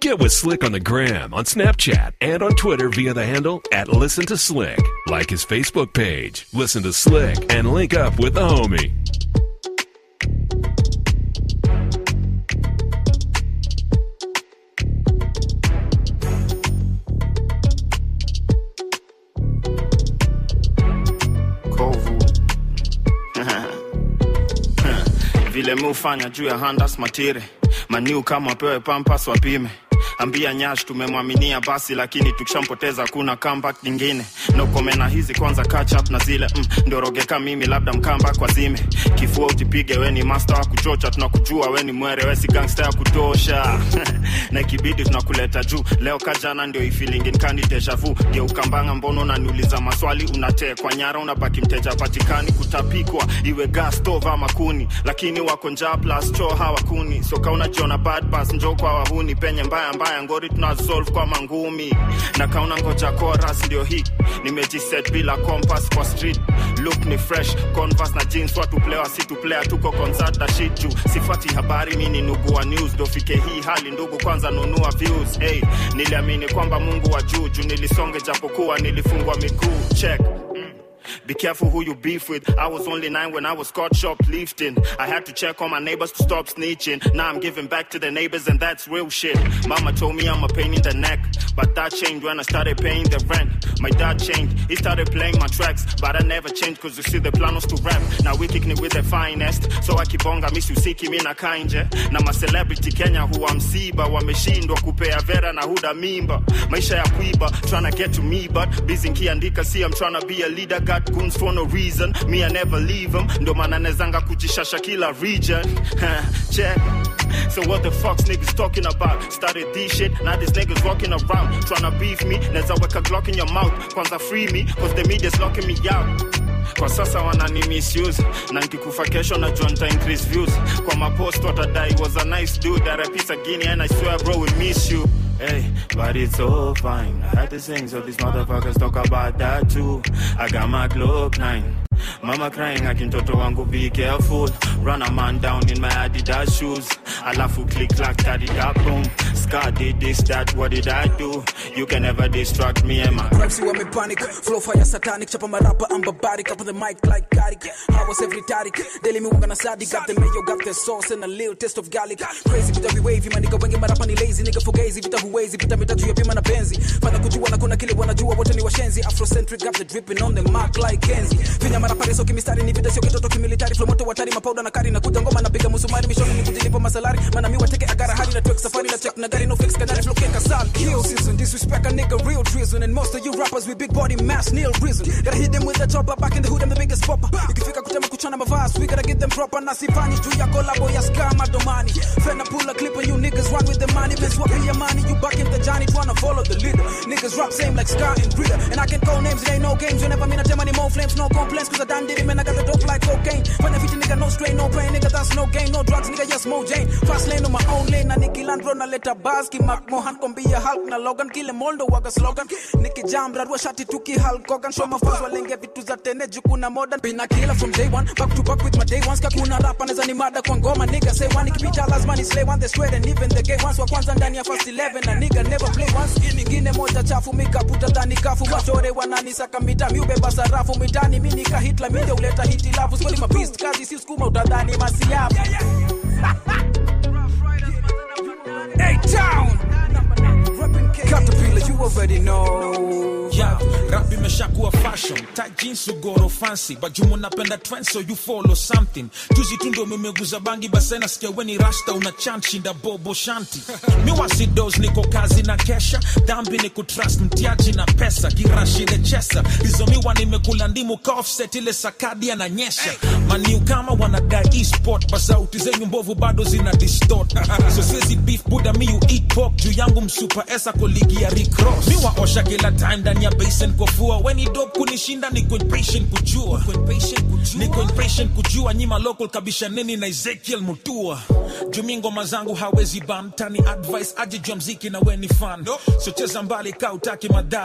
Get with Slick on the gram, on Snapchat, and on Twitter via the handle at Listen to Slick. Like his Facebook page, Listen to Slick, and link up with the homie. kovu vile mi hufanya juu ya handas matire maniu kama wapewe pampas wapime ambia nyash tumemwaminia basi lakini tukishampoteza kuna comeback nyingine nokomena hizi kwanza catch up na zile mm, ndorogeka mimi labda mkamba kwa zime kifua utipige we ni master wa kuchocha tunakujua we ni mwere we si gangster ya kutosha na ikibidi tunakuleta juu leo kajana ndio ifilingin kani deja vu geukambanga mbono unaniuliza maswali unatekwa nyara unabaki mteja patikani kutapikwa iwe gas stove ama kuni lakini wako njaa plus choo hawakuni soka unajiona bad pass njo kwa wahuni penye mbaya mbaya ngori tunasolve kwa mangumi na kauna ngoja chorus ndio hii nimejiset bila compass kwa street look ni fresh converse na jeans watu plewa si tuplea tuko concert na shit juu sifati habari mi ni nugu wa news dofike hii hali ndugu kwanza nunua views hey, niliamini kwamba mungu wa juu juu nilisonge japokuwa nilifungwa miguu check Be careful who you beef with. I was only nine when I was caught shoplifting. I had to check on my neighbors to stop snitching. Now I'm giving back to the neighbors, and that's real shit. Mama told me I'm a pain in the neck, but that changed when I started paying the rent. My dad changed, he started playing my tracks, but I never changed cause you see the plan was to rap. Now we kicking it with the finest, so I keep on miss you siki mina kanje. Na ma celebrity Kenya huwa msiba, wameshindwa kupea vera na huda mimba. Maisha ya kuiba, tryna get to me, but busy nkiandika, see I'm tryna be a leader, got goons for no reason. Me, I never leave them. Ndo maana nezanga kujishasha kila region. Check. So what the fuck's niggas talking about? Started this shit, now these niggas walking around tryna beef me. Neza weka Glock in your mouth, kwanza free me, cause the media's locking me out. Kwa sasa wanani misuse na nkikufa kesho najua nita increase views kwa mapost watadai was a nice dude that a piece of guinea and I swear bro we miss you Hey, but it's all fine. I had to sing, so these motherfuckers talk about that too. I got my Glock 9. Mama crying, akintoto wangu be careful. Run a man down in my Adidas shoes. Alafu click clack, daddy da boom. Scar did this, that, what did I do? You can never distract me and my Raps wame panic, flow fire satanic, chapa marapa, I'm barbaric, up on the mic like Karik. How was every tarik? Daily me wanga na sadi, got the mayo, got the sauce and a little taste of garlic. Crazy vita vi wavy, man nigga wengi marapa ni lazy, nigga fugazi, vita huwezi, vita mitatu ya bima na benzi. Fana kujua na kuna kile wanajua, wote ni washenzi. Afrocentric, got the dripping on the mark like Kenzi. Finya marapa reso kimistari, ni vita sio kitoto kimilitari, flow moto watari, mapauda na kari, na kuja ngoma napiga musumari, mishoni ni kujilipa masalari. Mana mi wateke agara hadi na twek safari na check na gari no fix kanari flow keka sal. Kill season, disrespect a nigga real treason. And most of you rappers with big body mass, Neil reason. Gotta hit them with the chopper, back in the hood, I'm the biggest popper. Ikifika kutema kuchana mavasi, we gotta get them proper. Na sifanyi juu ya kolabo ya scam domani. Fena pull a clip and you niggas run with the money. Miss what your money, you back in the Johnny, tryna follow the leader. Niggas rap same like Scar and Breeder. And I can call names, it ain't no games. Whenever me not tell money, more flames, no complaints. Cause I done did it, man, I got the dope like cocaine. Fana fiti nigga, no strain, no pain, nigga, that's no gain. No drugs, nigga, yes, Mo Jane. Fast lane on my own lane, na Nicky Landro, na leta bars, ki Mark Mohan, kombia Hulk, na Logan, kile Moldo, waga slogan. Nicky Jam, radwa shati tuki Hulk Hogan. Show my fans walenge vitu za tene, jukuna modern. Been a killer from day one, back to back with my day ones. Kakuna rap, aneza ni mada kwa ngoma, nigga say one. Ikipita lazima ni slay one, they swear, and even the gay ones. Wa kwanza ndani ya first 11, na nigga never play once. Mingine moja chafu, mikaputa dhani kafu. Wachore wananisaka mita, miubeba sarafu mitani. Mi nika hitla, mi ndio uleta hitilafu. Skweli mapist, kazi si skuma, utadhani masiafu. Hey, town! Caterpillar, you already know. Yeah, rap imeshakuwa fashion tight jeans ugoro fancy but jumu napenda trend so you follow something juzi tu ndo mimeguza bangi basi nasikia weni rasta una chant shinda bobo shanti mi wasidos niko kazi na kesha dhambi ni kutrust mtiaji na pesa girashi the chesa hizo miwa nimekula ndimu ka offset ile sakadi ananyesha maniu kama wanadai esport basauti zenyu mbovu bado zina distort so siezi beef buda mi you eat pork juu yangu msupa esa koligi ya recross mi waosha kila time ndani ya basin kofua weni dop kunishinda niko impatient kujua niko impatient kujua nyima local kabisha nini na ezekiel mutua jumi ngoma zangu hawezi bam tani advice aje jua mziki na weni fan so cheza mbali ka utaki madhara nyima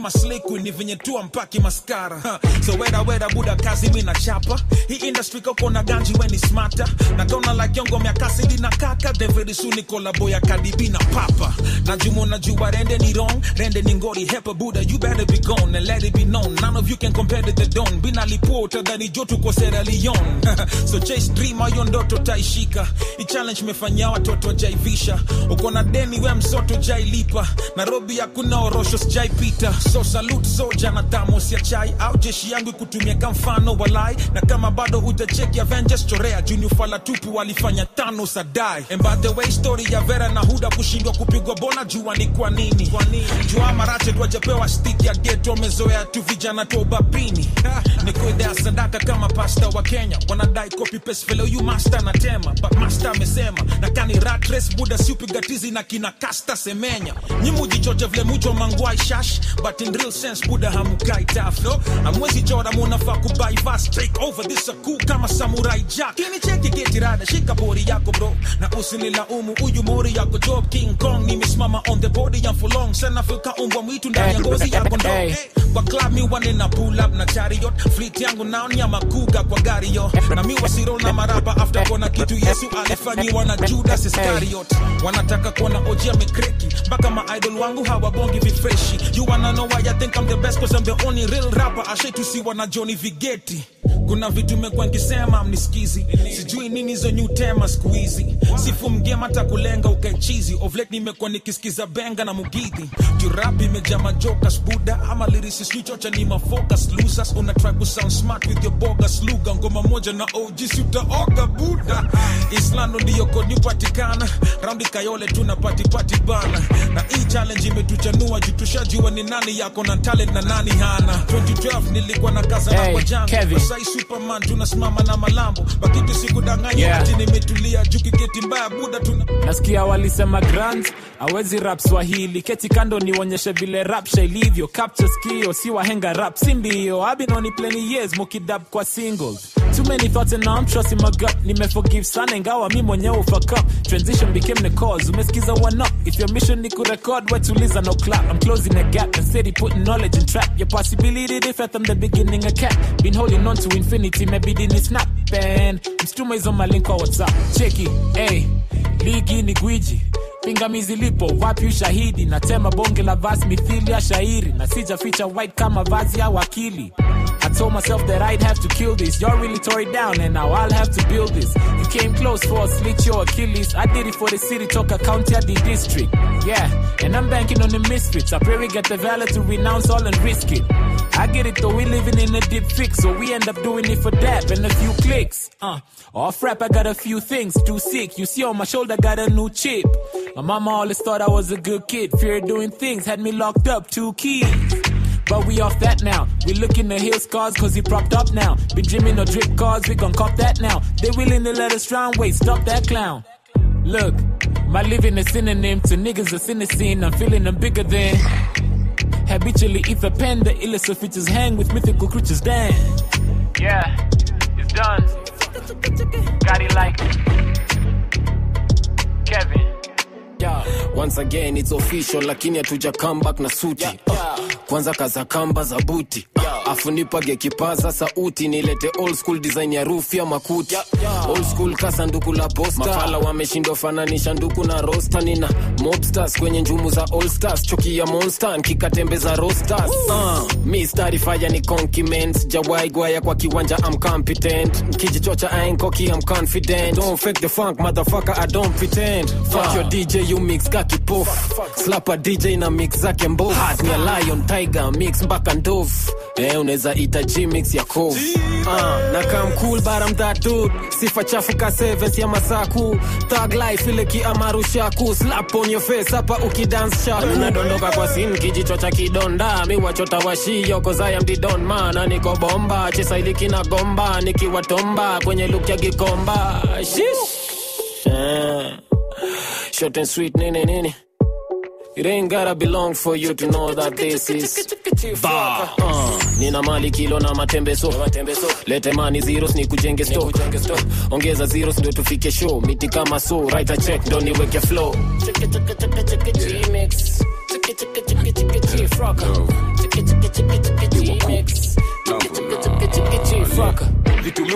kama sliku ni venye tu ampaki maskara ha. so weda weda buda kazi mi na chapa hii industry kako na ganji weni smata nakaona like yongo miakasidi na kaka then very soon ni kolabo ya kadibi na papa na jumo na jua rende ni wrong rende ni ngori hepa buda you better be gone and let it be known none of you can compare to the don bina lipota dhani jotu kwa Sierra Leone so chase dream ayo ndoto taishika i challenge mefanyia watoto jaivisha uko na deni we msoto jailipa nairobi hakuna orosho sijaipita so salute soja na thamos ya chai au jeshi yangu ikutumia kamfano walai na kama bado utacheki avengers chorea junior fala tupu walifanya tano sadai and by the way story ya vera na huda kushindwa kupigwa bona jua ni kwa nini kwa nini jua marache twajapewa stick ya geto wamezoea tu vijana tu ubapini ni kuidea sadaka kama pasta wa kenya wanadai copy paste vile huyu master na tema but master amesema na kani rat race buda si upiga tizi na kina kasta semenya nyimujichoche vile mucho mangwai shash but in real sense buda hamukai taf no amwezi chora munafaa kubai fast take over this a cool kama samurai jack kini cheki geti rada shika bori yako bro na usinilaumu uyu mori yako job king kong nimesimama on the body ya for long sana fika umbwa mwitu ndani ya ngozi yako ndo Hey. hey. kwa club mi wane na pull up na chariot fleet yangu nao ni ya makuga kwa gari yo na mi wasiro na maraba after kuona kitu yesu alifanyiwa na judas iscariot wanataka kuona oji amekreki mpaka maidol wangu hawabongi vifreshi you wanna know why I think I'm the best cause I'm the only real rapper ashaitusiwa na Johnny Vigeti kuna vitu mekuwa nkisema mnisikizi sijui nini hizo new tema siku hizi sifu mgema hata kulenga ukaichizi ovlet nimekuwa nikisikiza benga na mugidhi jurap imejaa majokas buda ama lirisi snichocha ni mafocus losers una try ku sound smart with your bogus lugha ngoma moja na og si utaoga buda islando ndiyo kodi patikana raundi kayole tuna patipati bana na hii challenge imetuchanua juu tushajua ni nani yako na talent na nani hana 2012 nilikuwa na kaza na Hey, kwa jango Kevin. sai superman tunasimama na malambo bakitu sikudanganya Yeah. ati nimetulia juu kiketi mbaya buda tuna nasikia walisema grant awezi rap swahili keti kando nionyeshe vile rapsha ilivyo capture skio si wahenga rap si ndio I've been on it plenty years mukidab kwa singles too many thoughts and now I'm trusting my gut nimeforgive sana ingawa mi mwenyewe fuck up transition became the cause umesikiza one up if your mission ni kurecord wetuliza no clap I'm closing the gap and steady putting knowledge in trap your possibility different from the beginning a cap been holding on to infinity maybe didn't snap and mstuma hizo malink kwa whatsapp cheki hey ligi ni gwiji pingamizi lipo wapi ushahidi natema bonge la vas mithili ya shairi na sijaficha white kama vazi ya wakili I told myself that I'd have to kill this. Y'all really tore it down, and now I'll have to build this. You came close for a slit your Achilles. I did it for the city, Toka County, the district. Yeah, and I'm banking on the misfits. I pray we get the valor to renounce all and risk it. I get it though, we living in a deep fix, so we end up doing it for that and a few clicks. Uh, off rap, I got a few things too sick. You see on my shoulder, got a new chip. My mama always thought I was a good kid. Fear of doing things had me locked up, two keys. But we off that now. We looking to heal scars cause he propped up now. Been dreaming of drip cars, we gon' cop that now. They willing to let us drown, wait, stop that clown. Look, my living is synonym to niggas that's in the scene. I'm feeling them bigger than. Habitually ether pen, the illest of features hang with mythical creatures, damn. Yeah, it's done. Got it like Kevin. once again it's official lakini hatuja come back na suti kwanza kaza kamba za buti afu nipage kipaza sauti nilete old school design ya rufu ya makuti old school ka sanduku la posta mafala wameshindwa fananisha nduku na rosta nina mobsters kwenye njumu za all stars choki ya monster nkikatembeza rosters uh, mi stari fire ni conciment jawai gwaya kwa kiwanja I'm competent kijichocha ainkoki I'm confident don't fake the funk motherfucker I don't pretend fuck your DJ you mix kaki pof slap a DJ na mix zake mbovu Heart ni a lion tiger mix mpaka ndovu eh unaweza ita G mix ya kovu uh, na come cool but I'm that dude sifa chafu ka sevens ya masaku thug life ile kiamaru shaku slap on your face hapa ukidance shaku nadondoka kwa sin kijicho cha kidonda mi wachota washio cause I am the don man na niko bomba chesa ili kina gomba nikiwa tomba kwenye look ya gikomba shish eh. short and sweet nini nini It ain't gotta be long for you to know that this is Ba. Uh, nina mali kilo na matembeso lete mani zeros ni kujenge sto ongeza zeros ndio tufike show miti kama so write a check ndo niweke flow Cheke, cheke, cheke, cheke, G-mix. Cheke, cheke, cheke, cheke, G-frock. Cheke,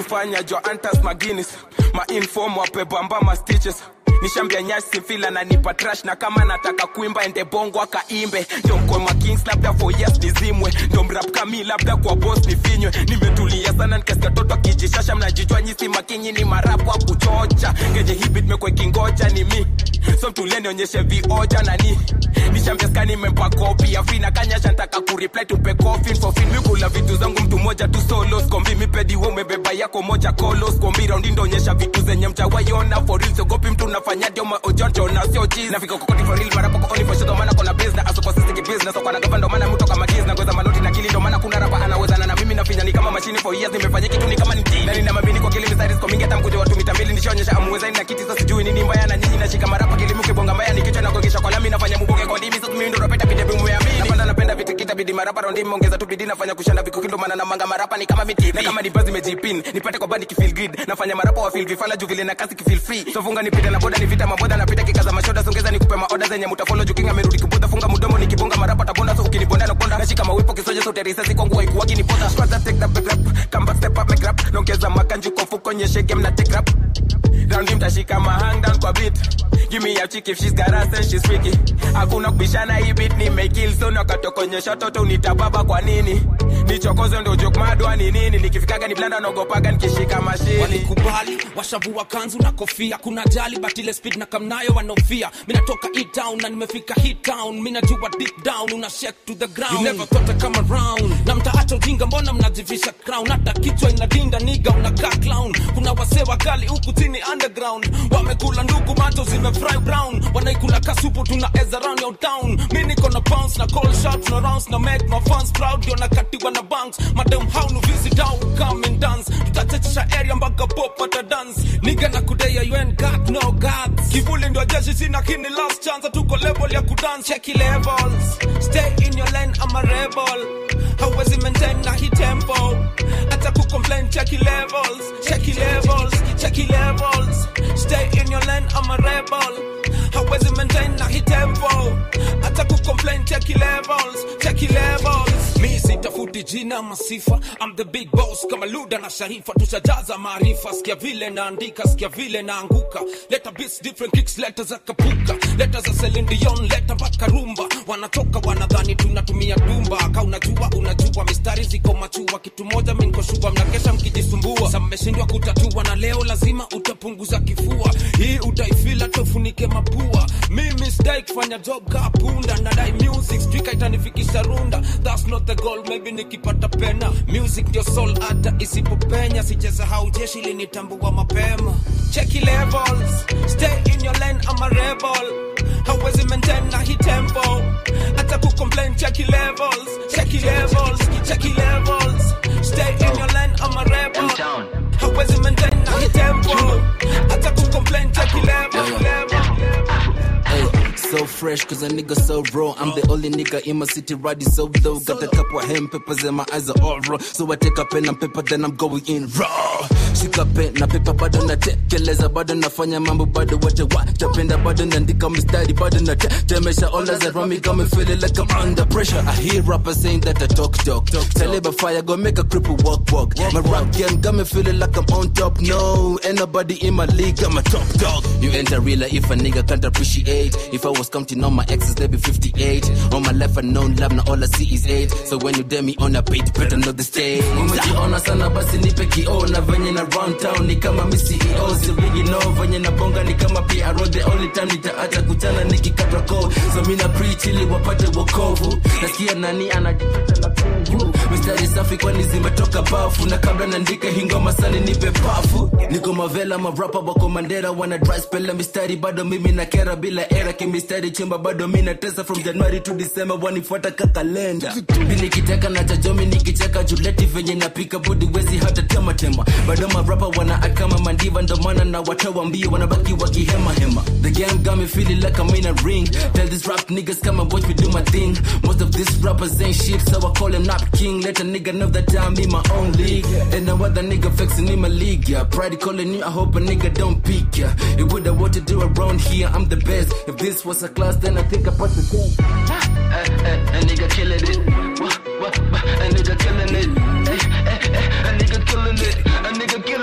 miufanya jo antas maginis mainfom wapebamba ma stitches nishambia nyasi mfila na nipa trash na kama nataka kuimba ende bongo akaimbe ndio mkoma kings labda for years nizimwe ndio mrap kami labda kwa boss nifinywe nimetulia sana nikasikia toto akijishasha mnajijua nyisi makinyi ni marapu wa kuchocha ngeje hivi tumekwe kingoja ni mi so mtulie nionyeshe vioja nani nishambia ska nimempa kopi afina kanyasha ntaka kureply tumpe coffin for fin mikula vitu zangu mtu moja tu solo skombi mipedi we umebeba yako moja kolo skombi raundi ndonyesha vitu zenye mtawaiona for real sogopi mtu nafanya dio maojonjo na sio cheese nafika kokoti for real mara poko only for show maana kona business aso kwa sisi business kwa na gava ndo maana mtu kama giz na ngoza manoti na kili ndo maana kuna rapa anawezana na mimi nafinya ni kama mashini for years nimefanya kitu ni kama ni tea na nina mabini kwa kile misari kwa mingi hata mkuje watu mitambili nishaonyesha amuwezani na kiti sasa sijui nini mbaya na nyinyi nashika marapa kilimuke bonga mbaya ni kichwa na kuongesha kwa lami nafanya muboke kwa ndimi sasa mimi ndo napenda pite bimu ya mimi napenda napenda vitu kita bidi marapa rondi ongeza tu bidii nafanya kushanda vikuki ndo maana na manga marapa ni kama miti na kama ni bazi mejipin nipate kwa bandi kifeel good nafanya marapa wa feel vifala juu vile na kasi kifeel free so funga nipite na boda ni vita maboda napita kikaza mashoda songeza nikupe maoda zenye mutafollow juu kinga amerudi kibuda funga mudomo nikibonga marapa tabonda so ukinibonda na bonda nashika mawipo kisoje so terisa si kwangu haikuwagi ni poda kwanza take that back rap come back step up make rap nongeza makanju kwa fuko nyeshe game na take rap raundi mtashika mahang down kwa beat give me a chick if she's got ass and she's freaky hakuna kubishana hii beat ni mekill so nakatokonyesha toto unitababa kwa nini nichokoze ndo joke madwa ni nini nikifikaga ni blanda naogopaga nikishika mashini walikubali washavua kanzu na kofia kuna jali but ile speed na kamnayo wanofia minatoka town na nimefika hit town minajua deep down una shake to the ground you never thought I come around na mtaacha ujinga mbona mnajivisha crown hata kichwa inadinda niga unakaa clown kuna wasee wakali huku chini underground wamekula ndugu macho zimefry brown wanaikula kasupu tuna eza round your town mi niko na bounce na call shots na rounds na make my fans proud ndio nakatiwa na banks madam how no visit how come and dance tutachechisha area mpaka pop ata dance niga na kudea you ain't got no guts kivuli ndio jeshi sina kini last chance tuko level ya kudance check your levels stay in your lane I'm a rebel hauwezi maintain na hii tempo hata kucomplain check your levels check your levels check your levels stay in your lane I'm a rebel hauwezi maintain na hii tempo hata kucomplain check your levels check your levels mi sitafuti jina masifa I'm the big boss kama Luda na Sharifa tushajaza maarifa sikia vile naandika sikia vile naanguka leta beats different kicks leta za kapuka leta za Celine Dion leta mpaka rumba wanatoka wanadhani tunatumia dumba ka unajua unajua mistari ziko machua kitu moja mi niko shua mnakesha mkijisumbua sa mmeshindwa kutatua na leo lazima utapunguza kifua hii utaifila tofunike mapua mimi sidai kufanya job ka punda nadai music strika itanifikisha runda that's not the goal maybe nikipata pena music ndio soul hata isipopenya sijasahau jeshi linitambua mapema check your levels stay in your lane I'm a rebel hauwezi maintain na hii tempo hata kucomplain check your levels check your levels check your levels stay in your lane I'm a rebel hauwezi maintain na hii tempo hata kucomplain check your levels Hey, so fresh cause a nigga so raw. I'm the only nigga in my city riding so low. Got a couple of hand papers and my eyes are all raw. So I take a pen and paper, then I'm going in raw. Shika pen na paper bado natekeleza bado nafanya mambo bado wote watapenda bado naandika mistari bado natemesha all as around me got me feeling like I'm under pressure. I hear rappers saying that I talk talk. Tell it by fire go make a cripple walk walk. My rap game got me feeling like I'm on top. No, ain't nobody in my league. I'm a top dog. You enter real life if a nigga can't appreciate. If I was counting on my exes, they be 58. All my life I known love, now all I see is hate. So when you dare me on a beat, better know the stage. Umejiona sana basi nipe kioo na venye na round town ni kama mi CEO sirigi no venye na bonga ni kama PRO the only time nitaacha kuchana nikikata ko so mi na preach ili wapate wokovu nasikia nani anajipata na pevu mistari safi kwani zimetoka bafu na kabla naandika hingoma sani nipe pafu niko mavela marapa wako mandera wana dry spell na mistari bado mimi na kera bila era kimistari chimba bado mi natesa from january to december wanifuata kakalenda mi nikiteka na chajomi nikicheka juleti venye napika budi wezi hata tema tema bado marapa wana act kama mandiva ndo maana na watoa mbio wanabaki wakihema hema the game got me feeling like I'm in a ring tell these rap niggas come and watch me do my thing most of these rappers ain't shit so I call them not king let a nigga know that I'm in my own league and no other nigga flexing in my league yeah pride calling you I hope a nigga don't peek yeah it would have what to do around here I'm the best if this was a class then I think I passed the test a nigga killing it Wah, wah, wah, a nigga killing it Eh, eh, eh, a nigga killing it a nigga killing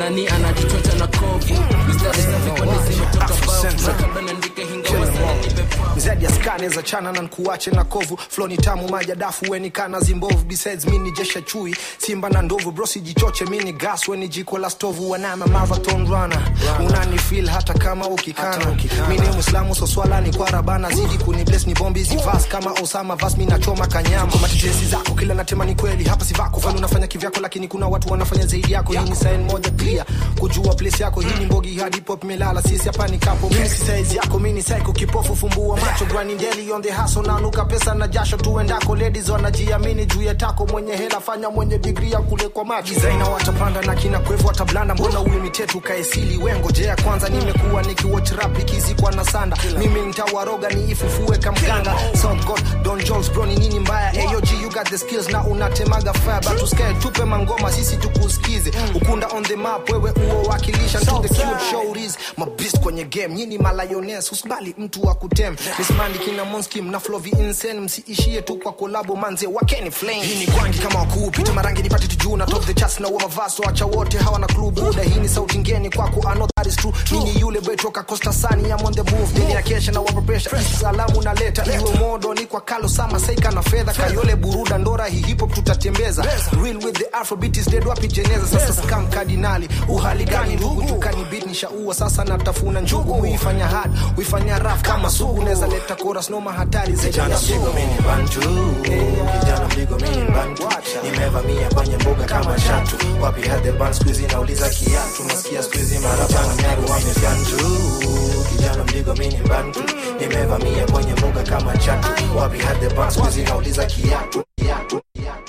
nani anajitweta na kovu mistari safi kwani zimetoka bavu makaba naandika hingawa sana nipe mzadi ya skane za chana na nkuache na kovu flo ni tamu maja dafu weni kana zimbovu besides mini jesha chui simba na ndovu brosi jichoche mini gas weni jiko la stovu wanama marathon runner unani feel hata kama ukikana mini muislamu so swala ni kwa rabana zidi kuni bless ni bombi zivas kama osama vas mi nachoma kanyama matitesi zako kila natema ni kweli hapa si vako fani unafanya kivyako lakini kuna watu wanafanya zaidi yako hii ni sign moja clear kujua place yako hii ni mbogi hadi pop melala sisi hapa ni kapo mimi si size yako mimi ni psycho kipofu fumbua macho grinding daily on the hustle na nuka pesa na jasho tuendako ladies wanajiamini juu ya tako mwenye hela fanya mwenye degree ya kule kwa macho designer watapanda na kina kwevu watablanda mbona uimitetu kaesili wengojea kwanza nimekuwa nikiwatch rap ikizikwa na sanda mimi nitawaroga ni ifufue kamganga South God Don Jones bro ni nini mbaya AOG you got the skills na unatemaga fire but usikae tupe mangoma sisi tukusikize ukunda on the map wewe uo wakilisha to the cute showries mabist kwenye game nyini malayones usibali mtu wa kutem mismandi kina monskim na flovi insane msiishie tu kwa kolabo manze wakeni flame hii ni kwangi kama wakuu pita marangi nipate tujuu na top the charts na uwa mavaso acha wote hawana clue buda hii ni sauti ngeni kwako I know that is true nini yule betoka Costa Sani I'm on the move nini ya kesha na wapa pressure salamu naleta iwe modo ni kwa kalo sama saika na fedha kayole buruda ndora hii hip hop tutatembeza real with the afrobeat is dead wapi jeneza sasa scam kardinali uhali gani ndugu tukani beat nishaua sasa natafuna njugu muifanya hard uifanya raf kama sugu neza leta chorus noma hatari zaidi ya sugu mini bantu kijana mdigo mini bantu nimevamia kwenye mbuga kama chatu wapi hadhe ban skuizi nauliza kiatu nasikia skuizi marabana nyaru wamefyantu kijana mdigo mini bantu nimevamia kwenye mbuga kama chatu wapi hadhe ban skuizi nauliza kiatu kiatu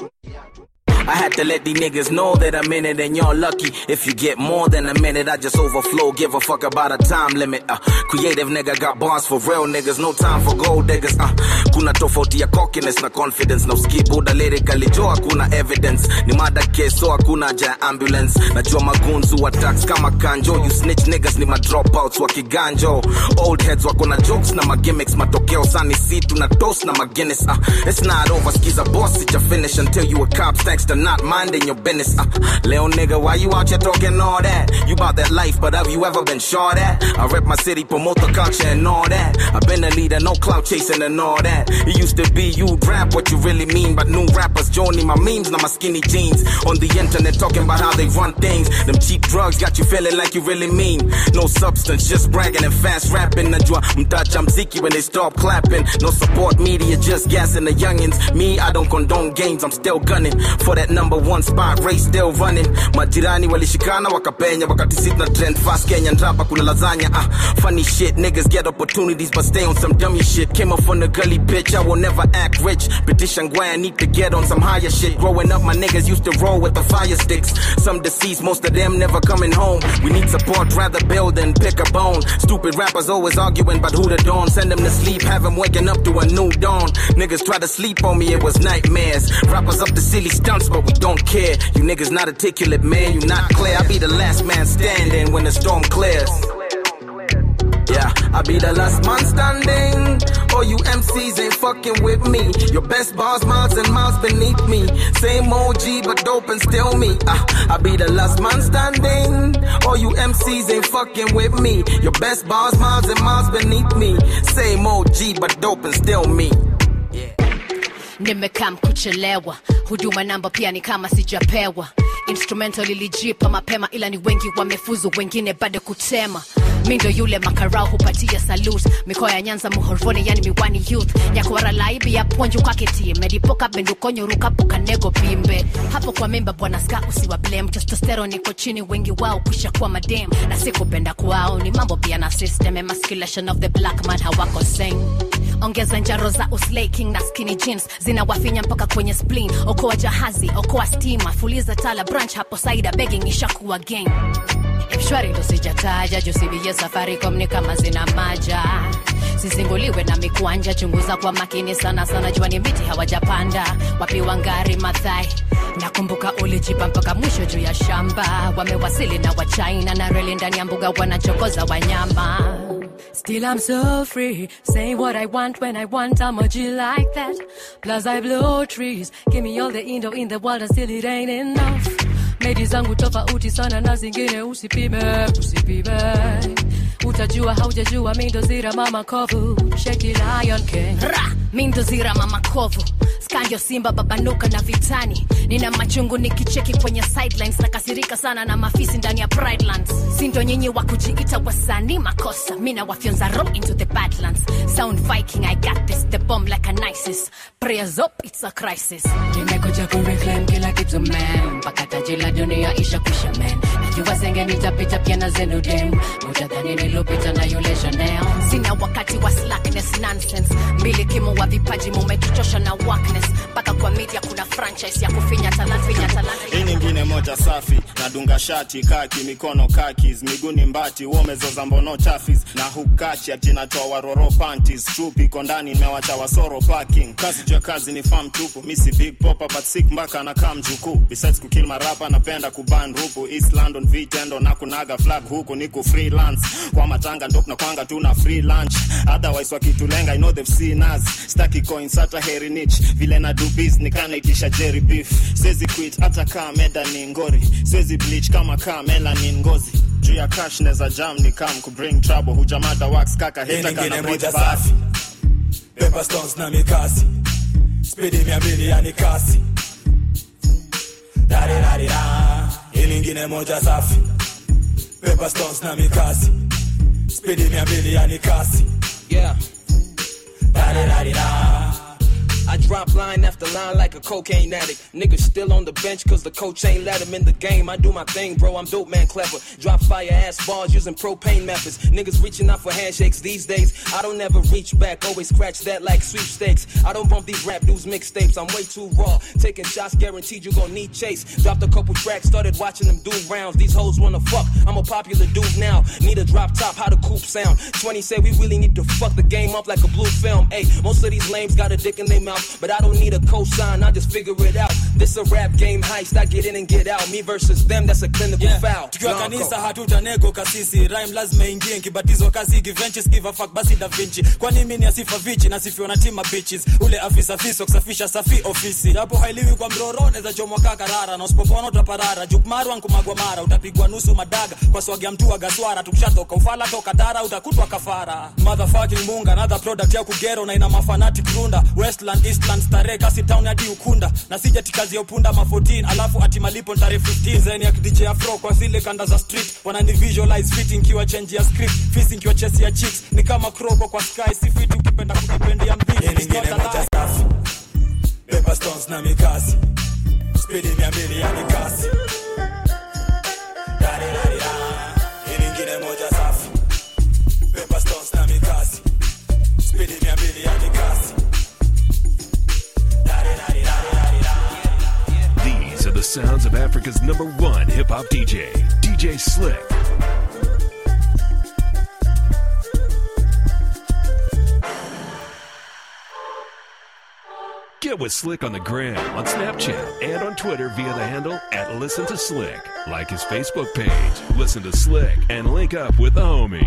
I had to let these niggas know that I'm in it and y'all lucky. If you get more than a minute, I just overflow. Give a fuck about a time limit. Uh, creative nigga got bars for real niggas. No time for gold diggers. Uh, kuna tofauti ya cockiness na confidence. Na uskibuda lyrically jo hakuna evidence. Ni mada case so hakuna haja ya ambulance. Najua magunzu attacks kama kanjo. You snitch niggas ni ma dropouts wa kiganjo. Old heads wako na jokes na magimmicks. Matokeo sani si tuna toast na Guinness. Uh, it's not over. Skiza boss, it's finish until you a cop. Thanks to not minding your business. Uh, little nigga, why you out here talking all that? You about that life, but have you ever been sure that? I rep my city, promote the culture and all that. I've been a leader, no clout chasing and all that. It used to be you rap what you really mean, but new rappers joining my memes, now my skinny jeans. On the internet talking about how they run things. Them cheap drugs got you feeling like you really mean. No substance, just bragging and fast rapping. Najua mtacha mziki when they start clapping. No support media, just gassing the youngins. Me, I don't condone games, I'm still gunning for that number one spot race still running majirani walishikana wakapenya wakati sit na trend fast kenya ndrapa kuna lasagna ah funny shit niggas get opportunities but stay on some dummy shit came up from the gully bitch i will never act rich petition why i need to get on some higher shit growing up my niggas used to roll with the fire sticks some deceased most of them never coming home we need support rather build than pick a bone stupid rappers always arguing about who the dawn send them to sleep have them waking up to a new dawn niggas try to sleep on me it was nightmares rappers up the silly stunts but we don't care. You niggas not articulate, man. You not clear. I be the last man standing when the storm clears. Yeah, I be the last man standing. All you MCs ain't fucking with me. Your best bars, miles and miles beneath me. Same OG, but dope and still me. Uh, I be the last man standing. All you MCs ain't fucking with me. Your best bars, miles and miles beneath me. Same OG, but dope and still me. nimekaa kuchelewa huduma namba pia ni kama sijapewa instrumental ilijipa mapema ila ni wengi wamefuzu wengine bado kutema mi ndo yule makarau hupatia salut mikoa ya nyanza muhorvoni yani miwani youth nyakwara laibi ya ponju kaketie medipoka bendukonyo rukapo kanego pimbe hapo kwa memba bwana ska usiwa blame testosterone iko chini wengi wao kusha kuwa madem na sikupenda kwao ni mambo pia na system emasculation of the black man hawako same ongeza njaro za uslay king na skinny jeans zinawafinya mpaka kwenye spleen okoa jahazi okoa stima fuliza tala branch hapo saida begging ishakuwa gang mshwari ndo sijataja jusibie safaricom ni kama zina maja sisinguliwe na mikwanja chunguza kwa makini sana sana jua ni miti hawajapanda wapi wangari mathai nakumbuka ulijipa mpaka mwisho juu ya shamba wamewasili na wachina na reli ndani ya mbuga wanachokoza wanyama Still I'm so free, say what I want when I want, I'm a G like that. Plus I blow trees, give me all the Indo in the world and still it ain't enough. medi zangu tofauti sana na zingine usipime usipime utajua haujajua mindo zira mama kovu sheki lion king Ra! mindo zira mama kovu skandio simba babanuka na vitani nina machungu nikicheki kwenye sidelines nakasirika sana na mafisi ndani ya pridelands sindo nyinyi wa kujiita wasanii makosa mina wafyonza ro into the badlands sound viking i got this the bomb like an isis prayers up it's a crisis nimekuja kureclaim kila kitu man mpaka taji la dunia isha kwisha man najua senge nitapita pia na zenu dem utadhani nilopita na yule chanel sina wakati wa slackness nonsense mbili kimo wa vipaji mumetuchosha na workness mpaka kwa media kuna franchise ya kufinya talanta finya talanta hii nyingine moja safi nadunga shati kaki mikono kakis miguni mbati womezoza mbono chafis na hukachi atinatoa waroro panties trup iko ndani imewacha wasoro parking kazi juu ya kazi ni fam tupu misi big popa but sick mpaka na kam jukuu besides kukill marapa napenda kuban rupu east london vitendo na kunaga flag huku niku freelance kwa matanga ndo kunakwanga tuna free lunch otherwise wakitulenga i know they've seen us staki coins hata heri nich vile na do biz nikanaitisha jerry beef siwezi quit hata kaa meda ni ngori siwezi bleach kama kaa melanin ngozi juu ya cash neza jam ni kam kubring trouble hujamada wax kaka hita nyingine kana moja breathe basi safi Pepper stones na mikasi spidi mia mbili yani kasi darirarira hii nyingine moja safi Pepper stones na mikasi spidi mia mbili yani kasi Yeah. darirarira I drop line after line like a cocaine addict. Niggas still on the bench cause the coach ain't let him in the game. I do my thing, bro. I'm dope, man, clever. Drop fire ass balls using propane methods. Niggas reaching out for handshakes these days. I don't ever reach back, always scratch that like sweepstakes. I don't bump these rap dudes mixtapes. I'm way too raw. Taking shots, guaranteed you gon' need chase. Dropped a couple tracks, started watching them do rounds. These hoes wanna fuck. I'm a popular dude now. Need a drop top, how the coupe sound. 20 say we really need to fuck the game up like a blue film. Hey, most of these lames got a dick in their mouth, but I don't need a cosign. I just figure it out. This a rap game heist. I get in and get out. Me versus them, that's a clinical foul. tukiwa Blanco. kanisa hatutanego kasisi rhyme lazima ingie nkibatizwa kazi givenchi skiva fuck basi da vinci kwani mimi ni asifa vichi nasifiwa na tima bitches ule afisa fiso kusafisha safi ofisi hapo hailiwi kwa mroro neza chomwa kaka rara na usipopona utaparara jukmarwa nkumagwa mara utapigwa nusu madaga kwa swagi ya mtu wa gaswara tukishatoka ufala toka dara utakutwa kafara motherfucking munga another product ya kugero na ina mafanatic runda westland eastland starehe kasi town hadi ukunda na sija tikazi ya upunda ma 14 alafu ati malipo ntare 15 zeni ya DJ afro kwa zile kanda za street wanani visualize fit nkiwa change ya script fisi nkiwa chesi ya chicks ni kama kroko kwa sky si fit ukipenda kukipendia mbili it's not a lie. Pepper stones na mikasi spidi mia mbili yani kasi Darirarira. Hii nyingine moja safi Pepper stones na mikasi spidi mia mbili yani kasi These are the sounds of Africa's number one hip hop DJ, DJ Slick. Get with Slick on the gram, on Snapchat, and on Twitter via the handle at Listen to Slick. Like his Facebook page, Listen to Slick, and link up with the homie.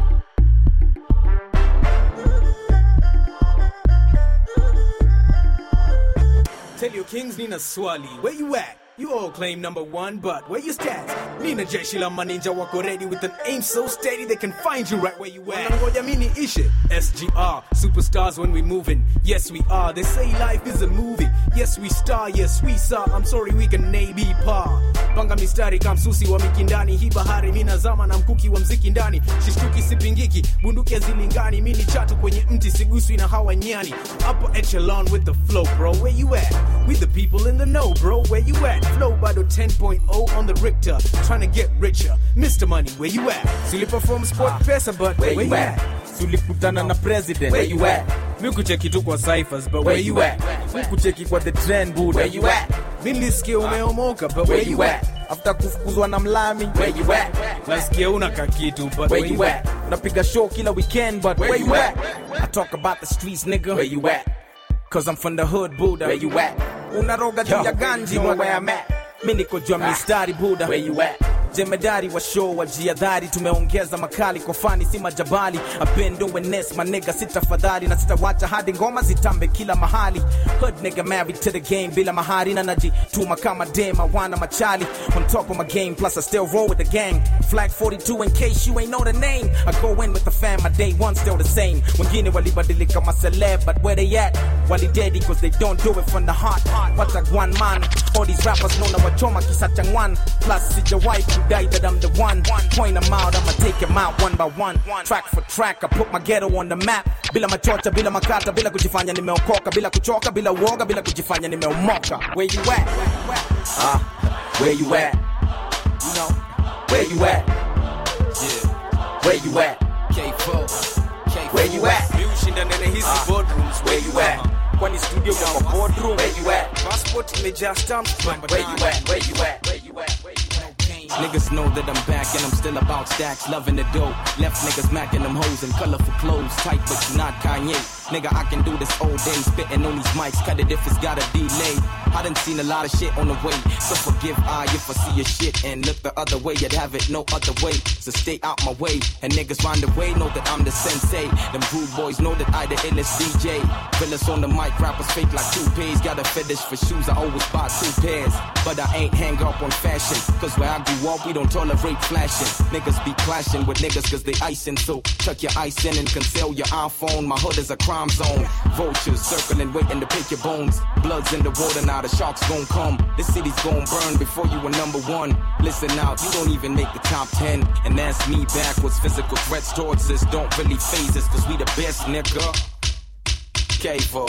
Tell your kings Nina Swali, where you at? You all claim number one, but where your stats? Nina Jeshi la Maninja wako ready with an aim so steady they can find you right where you at. Wanangoja mini ishe. SGR, superstars when we moving. Yes we are. They say life is a movie. Yes we star, yes we saw. I'm sorry we can maybe par. Panga mistari kamsusi wa mikindani. Hii bahari mina zama na mkuki wa mziki ndani. Shishtuki sipingiki, bunduki hazilingani. Mini chatu kwenye mti siguswi na hawa nyani. Upper echelon with the flow, bro. Where you at? We the people in the know, bro. Where you at? Flow bado 10.0 on the Richter. Trying to get richer. Mr. Money, where you at? Suli perform sport pesa, but where, you at? tulikutana na president Where you at? mi kucheki tu kwa cyphers but Where you at? mi kucheki kwa the trend buda Where you at? Nilisikia umeomoka, but where you at? after kufukuzwa na mlami Where you at? nasikia una kakitu but Where you at? napiga show kila weekend but Where you at? I talk about the streets nigga Where you at? cause I'm from the hood buda Where you at? unaroga juu Yo, ya ganji you know wa- where I'm at. mi niko juu ya Ah. mistari buda Where you at? jemedari wa show wajiadhari tumeongeza makali kwa fani si majabali apendo wenes manega sitafadhali na sitawacha hadi ngoma zitambe kila mahali hood nigga married to the game bila mahari na najituma kama dema wana machali on top of my game plus I still roll with the gang flag 42 in case you ain't know the name I go in with the fam my day one still the same wengine walibadilika ma celeb but where they at walidedi cause they don't do it from the heart pata one man all these rappers know na wachoma kisa changwan plus sijawahi kudai that I'm the one point them out I'ma take them out one by one track for track I put my ghetto on the map bila machocha bila makata bila kujifanya nimeokoka bila kuchoka bila uoga bila kujifanya nimeomoka where you at uh, where you at you know where you at yeah where you at K4 where you at mi ushinda nene hizi boardrooms where you at kwani studio kama boardroom where you at passport imejaa stamps where you at where you at where you at where you at Niggas know that I'm back and I'm still about stacks, loving the dough. Left niggas macking them hoes in colorful clothes, tight but you not Kanye. Nigga, I can do this all day, spitting on these mics, cut it if it's got a delay. I done seen a lot of shit on the way, so forgive I if I see your shit and look the other way, you'd have it no other way. So stay out my way, and niggas round the way know that I'm the sensei. Them rude boys know that I the illest DJ. Villas on the mic, rappers fake like toupees. Got a fetish for shoes, I always buy two pairs. But I ain't hang up on fashion, cause where I grew up, we don't tolerate flashing. Niggas be clashing with niggas cause they icing, so tuck your ice in and conceal your iPhone. My hood is a crime zone. Vultures circling, waiting to pick your bones. Blood's in the water now, the sharks gon' come. This city's gon' burn before you were number one. Listen out, you don't even make the top ten. And that's me backwards. Physical threats towards us don't really phase us, cause we the best, nigga. K4,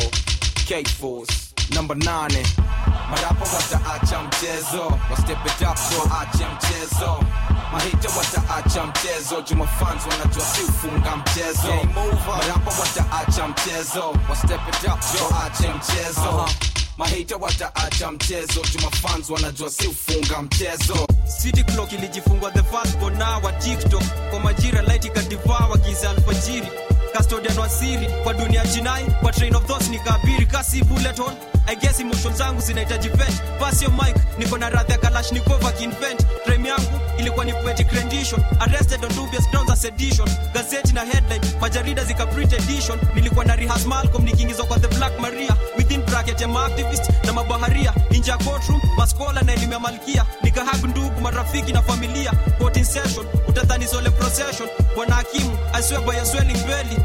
K4s, number nine. Marapa wataacha mchezo, wa step it up so ache mchezo. Mahita wataacha mchezo, Juma fans wanajua si ufunga mchezo. Marapa wataacha mchezo, wa step it up so ache mchezo. Mahita wataacha mchezo, Juma fans wanajua si ufunga mchezo. City clock ilijifungwa the first born wa TikTok kwa majira light ikadivawa giza alfajiri custodian wa siri kwa dunia jinai kwa train of thoughts nikaabiri kasi bullet hole I guess emotions zangu zinahitaji vent pass your mic niko na radhi ya kalashnikova kinvent frame yangu ilikuwa ni poetic rendition arrested on dubious grounds as sedition gazeti na headline majarida zika print edition nilikuwa na rehearse Malcolm nikiingizwa kwa the black maria within bracket ya maactivist na mabaharia nje ya courtroom maskola na elimu ya malkia nikahag ndugu marafiki na familia court in session utadhani sole procession bwana hakimu I swear by your swelling belly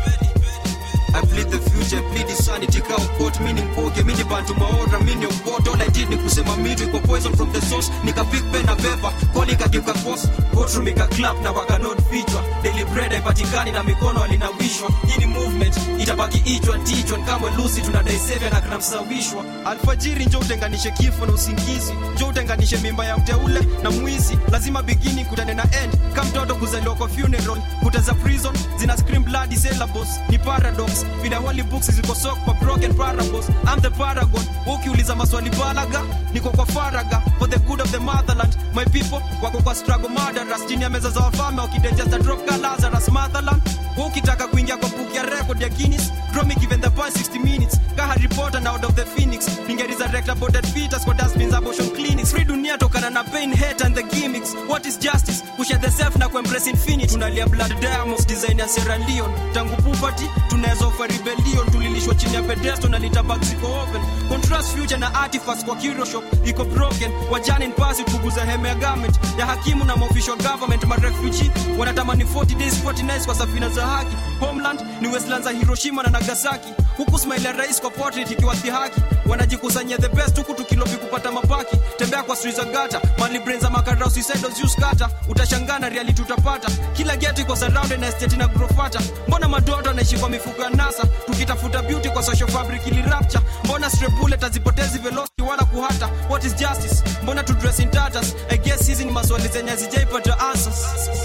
I plead the future, plead the sanity cow quote meaning poke mini bantu maora mini quote all I did ni kusema mitu iko poison from the source nika pick pen na paper koli kageuka force courtroom ika clap na waka not feature daily bread haipatikani na mikono alinawishwa hii ni movement itabaki ichwa tichwa kama Lucy tunadai seven na kunamsawishwa alfajiri njoo utenganishe kifo na usingizi njoo utenganishe mimba ya mteule na mwizi lazima beginning kutane na end kama mtoto kuzaliwa kwa funeral kuta za prison zina scream bloody syllables ni paradox vile holy books ziko sok kwa broken parables I'm the paragon ukiuliza maswali balaga niko kwa faraga for the good of the motherland my people wako kwa struggle murderers chini ya meza za wafalme wakidigest drop ka Lazarus motherland ukitaka kuingia kwa book ya record ya Guinness draw me given the past 60 minutes ka Harry Potter na out of the phoenix ninge resurrect aborted fetus kwa dustbins abortion clinics free dunia tokana na pain hate and the gimmicks what is justice kushare the self na kuembrace infinity tunalia blood diamonds design ya Sierra Leone tangu puberty tunaweza offer rebellion tulilishwa chini ya pedestal na litabak ziko open contrast future na artifacts kwa curio shop iko broken wajane in pasi kuguza heme ya garment ya hakimu na official government ma refugee wanatamani 40 days 40 nights kwa safina za haki homeland ni westlands za Hiroshima na Nagasaki huku smile ya rais kwa portrait ikiwa dhihaki wanajikusanyia the best huku tukilobi kupata mabaki tembea kwa streets za gata mali brains za makarao suicides use kata utashangana reality utapata kila ghetto iko surrounded na estate na grofata mbona madoto anaishi kwa mifuko ya nasa tukitafuta beauty kwa social fabric ili rapture mbona stray bullet hazipotezi velocity wala kuhata what is justice mbona to dress in tatters i guess hizi ni maswali zenye hazijaipata answers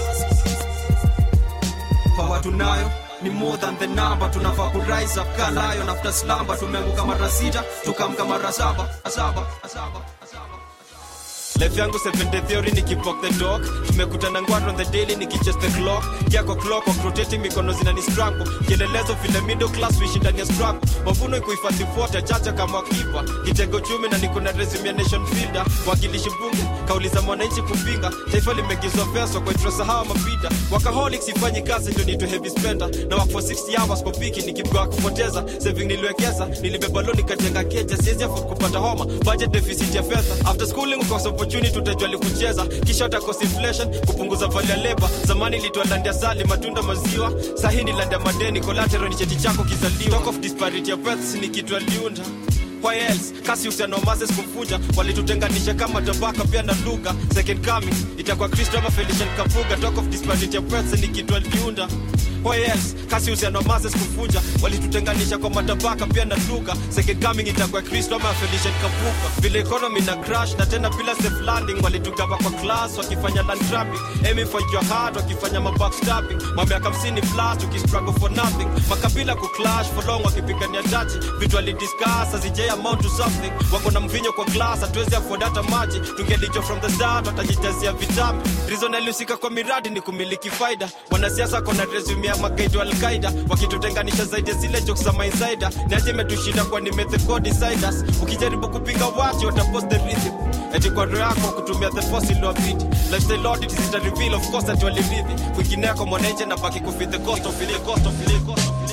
power tunayo ni more than the number tunafaa ku rise up kalayo after slumber tumeanguka mara sita tukamka mara saba saba saba life yangu 70 theory nikipok the dog tumekutana ngwaro on the daily nikichase the clock yako clock of rotating mikono zinani strangle kielelezo vile middle class wishi ndani ya struggle mavuno ikuhifadhi fuota chacha kama kipa kitego chumi na niko na resume ya nation fielder wakilishi bunge kauli za mwananchi kupinga taifa limegizwa pesa kwa itrosahau mapita wakaholic sifanyi kazi ndio nitwe heavy spender na work for 60 hours kwa wiki nikipwa kupoteza saving niliwekeza nilibeba loan nikajenga keja siwezi afford kupata homa budget deficit ya fedha after schooling ukosa opportunity utajua kucheza kisha utakosa inflation kupunguza value ya labor zamani ilitwa land ya sali matunda maziwa sahi ni land ya madeni collateral ni cheti chako kizaliwa talk of disparity ya births ni kitu aliunda Why else? kasi uhusiano wa Moses kumvunja walitutenganisha kama tabaka pia na lugha second coming itakuwa kristo ama felician kapuga talk of disparity of births ni kitu aliunda Why else? kasi uhusiano wa Moses kumvunja walitutenganisha kwa matabaka pia na lugha second coming itakuwa kristo ama felician kapuga vile economy na crash na tena bila safe landing walitugaba kwa class wakifanya land grabbing aiming for your heart wakifanya mabackstabbing mamiaka 50 plus tukistruggle for nothing makabila kuclash for long wakipigania jaji vitu alidiscuss azijay amount to something wako na mvinyo kwa glass hatuwezi afford hata maji tungelicho from the start watajitazia vitamu reason alihusika kwa miradi ni kumiliki faida wanasiasa kona resume ya magaidi wa alqaida wakitutenganisha zaidi ya zile jokes za mainsider niaje imetushinda kwa ni method deciders ukijaribu kupinga wachi watapost the rhythm eti kwa roho yako kutumia the force iliyobidi lifestyle audit zita reveal of course ati waliridhi kwingineko mwananchi na baki kufit the cost of it, the cost of it, the cost of it.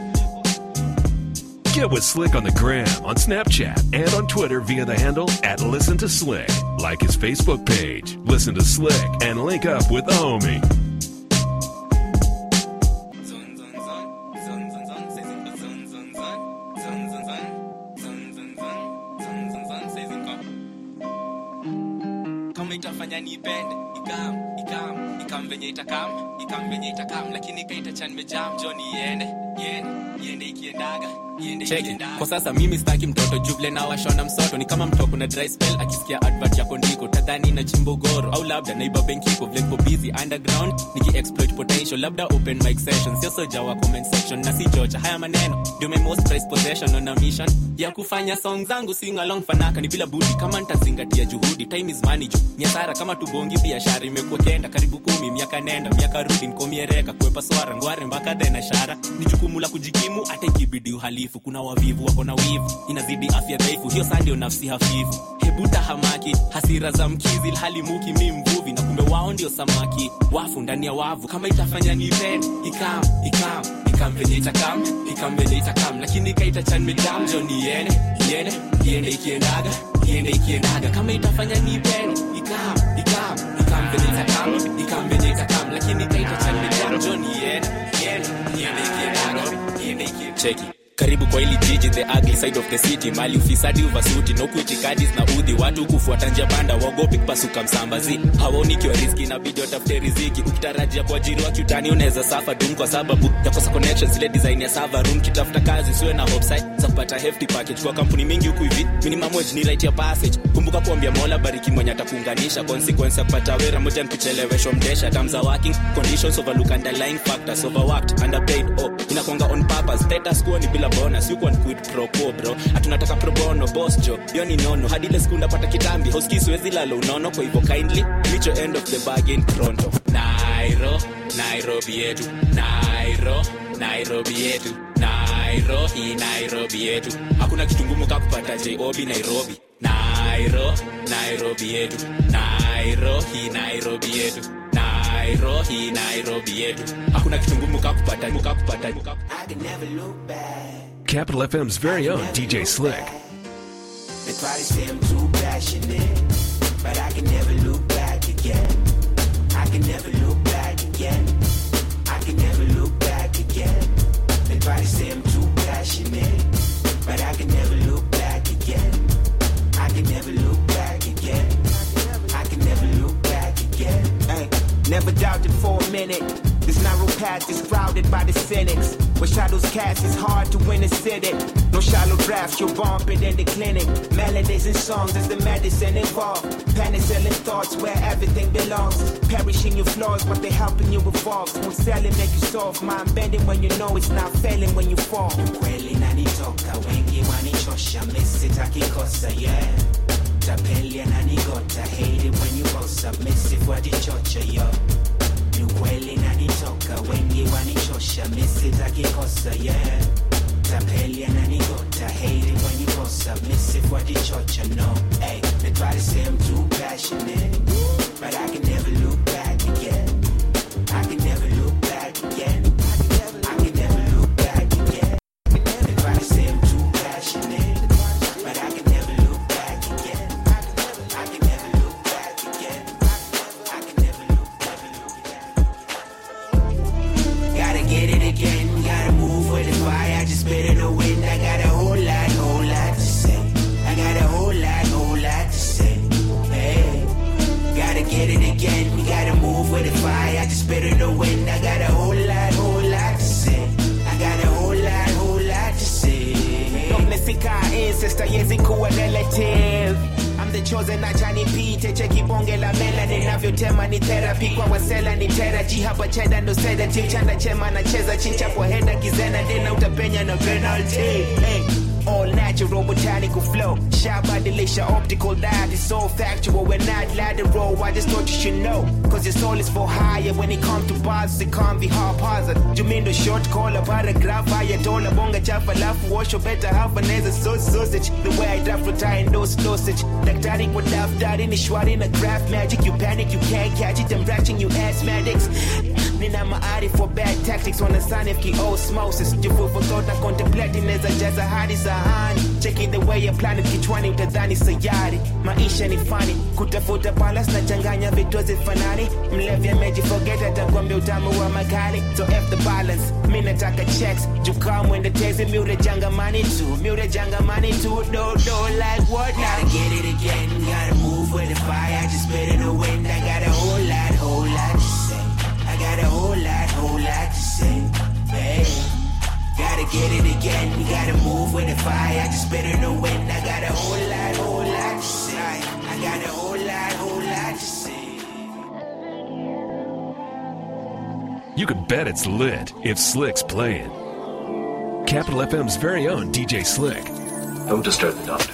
Get with Slick on the gram, on Snapchat, and on Twitter via the handle at Listen to Slick. Like his Facebook page, Listen to Slick, and link up with the homie. kama itafanya nipende ikam ikam ikam venye itakam ikam venye itakam lakini kaitachan nimejam jo niende iende iende ikiendaga iende cheki ikiendaga kwa sasa mimi staki mtoto juble na washona msoto ni kama mtoko na dry spell akisikia advert yako ndiko tadhani na chimbo goro au labda naiba benkiko vlenko busy underground niki exploit potential labda open mic session sio soja wa comment section na si chocha haya maneno ndio my most prized possession on a mission ya kufanya song zangu sing along fanaka ni bila budi kama nitazingatia juhudi time is money ju ni hasara kama tubongi biashara imekuwa kenda karibu kumi miaka nenda miaka rudi nkomiereka kuepa swara ngware mpaka dena shara ni jukumu la kujikimu hata ikibidi uhalifu kuna wavivu wako na wivu inazidi afya dhaifu hiyo saa ndio nafsi hafifu hebuta hamaki hasira za mkizi hali muki mi mvuvi na kumbe wao ndio samaki wafu ndani ya wavu kama itafanya nipende ikam ikam ikam venye itakam ikam venye itakam lakini kaitachan medam jo niende iende iende ikiendaga iende ikiendaga kama itafanya nipende ikam ikam ikam venye itakam ikam venye itakam lakini kaitachan medam jo niende iende iende ikiendaga iende ikiendaga cheki karibu kwa hili jiji the ugly side of the city mali ufisadi uvasuti na ukuitikadis na udhi watu kufuata njia panda wagopi kupasuka msambazi hawaoni kiwa riski inabidi watafute riziki ukitarajia kuajiriwa kiutani unaweza safa dum kwa sababu yakosa connection zile design ya server room kitafuta kazi siwe na hopsite za kupata hefty package kwa kampuni mingi huku hivi minimum wage ni right ya passage kumbuka kuambia mola bariki mwenye atakuunganisha consequence ya kupata wera moja nikucheleweshwa mdesha terms are working conditions overlook underlying factors overworked underpaid oh inakwanga on purpose status quo ni bila bonus you can quit pro quo bro hatunataka pro bono boss jo hiyo ni nono hadi ile siku ndapata kitambi hoski siwezi lalo unono kwa hivyo kindly micho end of the bargain pronto nairo nairobi yetu nairo nairobi yetu nairo hii nairobi yetu hakuna kitu ngumu ka kupata job nairobi nairo nairobi yetu nairo hii nairobi yetu nairo hii nairobi yetu hakuna kitu ngumu ka kupata ka kupata Capital FM's very own DJ Slick. They probably say I'm too passionate, but I can never look back again. I can never look back again. I can never look back again. They probably say I'm too passionate, but I can never look back again. I can never look back again. I can never look back again. Hey, never doubted for a minute. This narrow path is crowded by the cynics. Where shadows cast, it's hard to win a city. No shallow drafts, you'll bump it in the clinic. Melodies and songs is the medicine involved. Penicillin thoughts where everything belongs. Perishing your flaws, but they helping you evolve. Won't sell it, make you soft. Mind bending when you know it's not failing when you fall. Kweli nanitoka wengi wanichosha, mimi sitaki kosa, yeah. Tapeli ananigota, hate it when you both submissive wajichocha yo ni ukweli nanitoka wengi wanichosha misitakikosa yeah tapeli ananigota hate it when you both submissive wajichocha no hey they try to say I'm too passionate but I can never look back again I can never look back again I can never look back again they try to say I'm too passionate but I can never look back again I can never look back again I can never look Gotta get it again, gotta move with the fire. I just spit in the wind. I got a whole lot, whole lot to say. I got a whole lot, whole lot to say. Hey, gotta get it again, we gotta move with the fire. I just spit in the wind. I got a whole lot, whole lot to say. I got a whole lot, whole lot to say. Domestika ancestor yezi kuwa relative I'm the chosen achani pite cheki bonge la mela ninavyotema ni therapy kwa wasela ni teraji hapa cheda ndo sedative chanda chema nacheza chincha kwa heda kizena dena utapenya na penalty hey. All natural botanical flow Shabadilisha optical dive It's so factual We're not lateral I just thought you should know Cause your soul is for higher When it comes to bars It can't be haphazard Jumindo short call a paragraph Haya dola bonga chafa lafu Wash your better half an as a sausage The way I draft retire in those dosage Daktari kwa daftari ni shwari na graph magic You panic you can't catch it I'm ratching you asthmatics Nina maari for bad tactics Wanasani fki osmosis Jifufu thought na contemplating Neza jaza hadi sahani Checking the way ya planet kichwani utadhani sayari Maisha ni fani Kutafuta palas na changanya vitu hazifanani Mlevi amejiforget atakwambia utamu wa makali So F the balance Mi nataka checks Jukaa mwende tezi miure jangamani tu Miure jangamani tu Do do like what now Gotta get it again, gotta move with the fire. I just spit in the wind. I got a whole lot, whole lot to say. I got a whole lot, whole lot to say. Hey, gotta get it again. We gotta move with the fire. I just spit in the wind. I got a whole lot, whole lot to say. I got a whole lot, whole lot to say. You can bet it's lit if Slick's playing. Capital FM's very own DJ Slick. Don't disturb the doctor.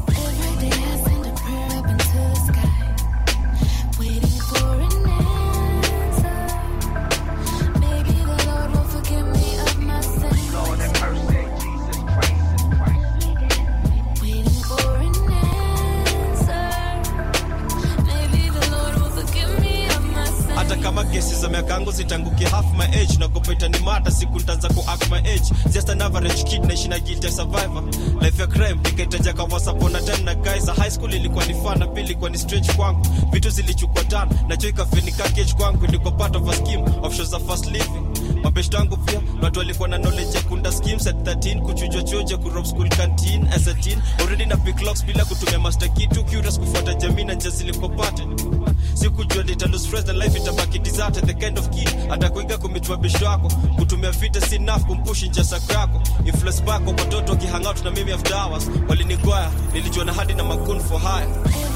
hata kama kesi za miaka yangu zitangukia half my age nakopeta ni mata siku ntaanza ku act my age just an average kid naishi na guilt ya survivor life ya crime nikaitaja kwa once upon a time na guys high school ilikuwa ni fun na pili ilikuwa ni strange kwangu vitu zilichukua tan na cho ikafenika cage kwangu ilikuwa part of a scheme of shows of fast living mabeshto wangu pia na watu walikuwa na knowledge ya kunda schemes at 13 kuchujwa chuja kurob school canteen as a teen already na pick locks bila kutumia master key too curious kufuata jamii na njia zilikopate sikujua nita lose friends na life itabaki deserted the kind of key atakuiga kumitua besho yako kutumia vita si enough kumpushi nje sako yako influence bako watoto wakihang out na mimi after hours walinigwaya nilijua na hadi na makun for hire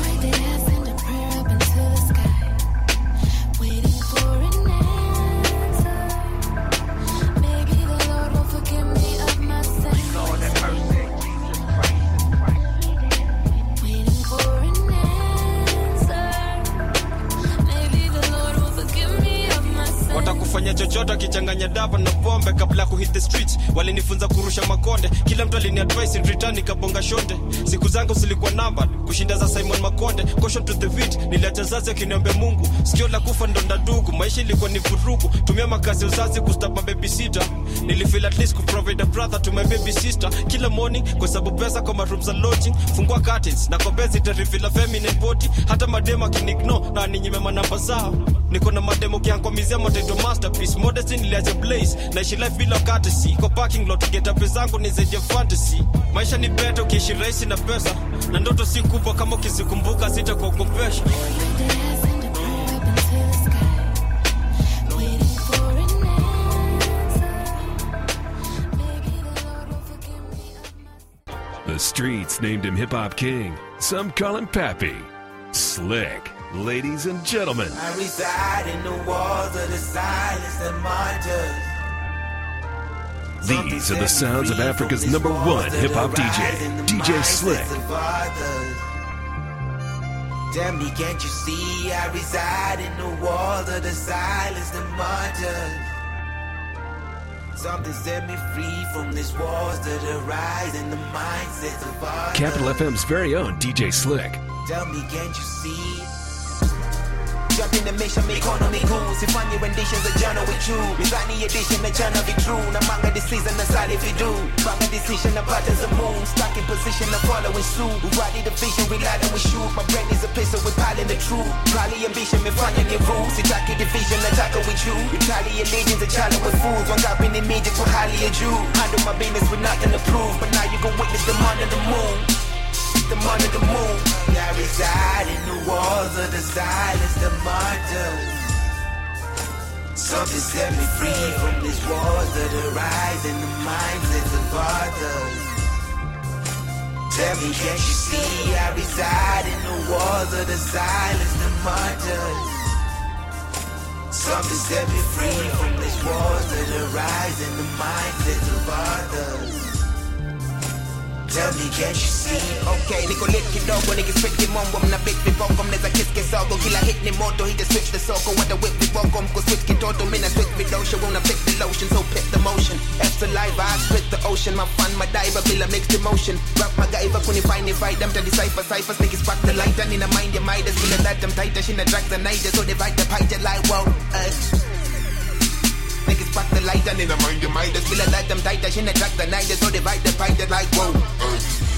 watakufanya chochote akichanganya dava na pombe kabla ya kuhit the streets walinifunza kurusha makonde kila mtu alini advice in return nikabonga shonde siku zangu zilikuwa namba kushinda za simon makonde caution to the vit niliacha zazi akiniambia mungu sikio la kufa ndo ndadugu maisha ilikuwa ni vurugu tumia makazi ya uzazi kustapa babysitter nilifeel at least kuprovide a brother to my baby sister kila morning kwa sababu pesa kwa marooms za lodging fungua curtains na kwa bezi itarifila feminine body hata mademo akinigno na aninyime manamba zao niko na mademo kiankomizia moteto masterpiece modesty niliacha blaze naishi life bila courtesy kwa parking lot geta pesa zangu ni zaidi ya fantasy maisha ni better ukiishi rahisi na pesa na ndoto si kubwa kama ukizikumbuka sitakuogopesha The streets named him Hip Hop King. Some call him Pappy. Slick. Ladies and gentlemen, I reside in the walls of the silence that martyrs. these are the sounds of Africa's number one hip hop DJ, DJ Slick. Tell me, can't you see I reside in the walls of the silence, the martyrs? Something set me free from these walls that arise in the mindsets of others. Capital FM's very own DJ Slick. Tell me, can't you see? Dropping the mission, economy cool. Sifanye renditions za jana with you. Mizani edition na jana be true. Na manga decision na sali if you do. Manga decision na patterns of moon. Stuck in position na following suit. We ride the vision, we lie and we shoot. My brain is a pistol, we piling the truth. Probably ambition, me finding the rules. Sitaki division, attacker with you. Retaliate legions, a challenge with fools. One got in immediate for highly a Jew. Handle my business with nothing to prove. But now you gon' witness the man of the moon the man of the moon. I reside in the walls of the silence, the martyrs. Something set me free from these walls that arise in the mindsets of others. Tell me, can't you see I reside in the walls of the silence, the martyrs? Something set me free from these walls that arise in the mindsets of others. Tell me, can't you see? Okay, niko lit kidogo nikispit kimombo mna bit viboko mnaweza kiss kisogo kila hit ni moto hit switch the soko wada whip viboko mko switch kitoto mina switch vidosho wanna pick the lotion so pick the motion F saliva I spit the ocean my fun my diver bila mixed emotion rap magaiva kunifine fight them to decipher cipher sneaky spark the light and in a mind your midas bila that them tighter she na drag the night so divide the pie like wow uh. Niggas spark the light and in a mind your midas bila that them tighter she na drag the night so divide the pie like wow uh.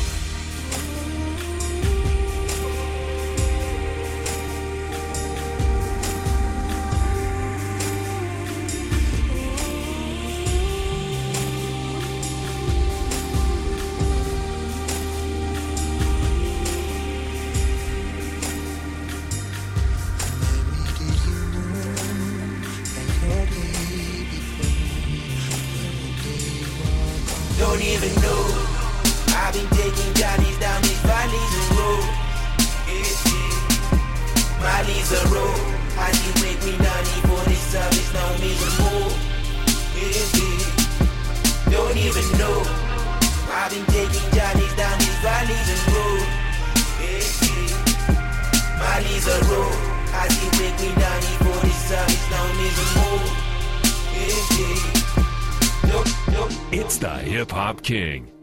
Don't even know. I've been taking journeys down these valleys and road. Yeah, yeah. Valleys are road. As you make me naughty for this service, now me the more. Yeah, yeah. Don't even know. I've been taking journeys down these valleys and road. Yeah, yeah. Valleys are road. As you make me naughty for this service, now me the more. Yeah, yeah. It's the Hip Hop King.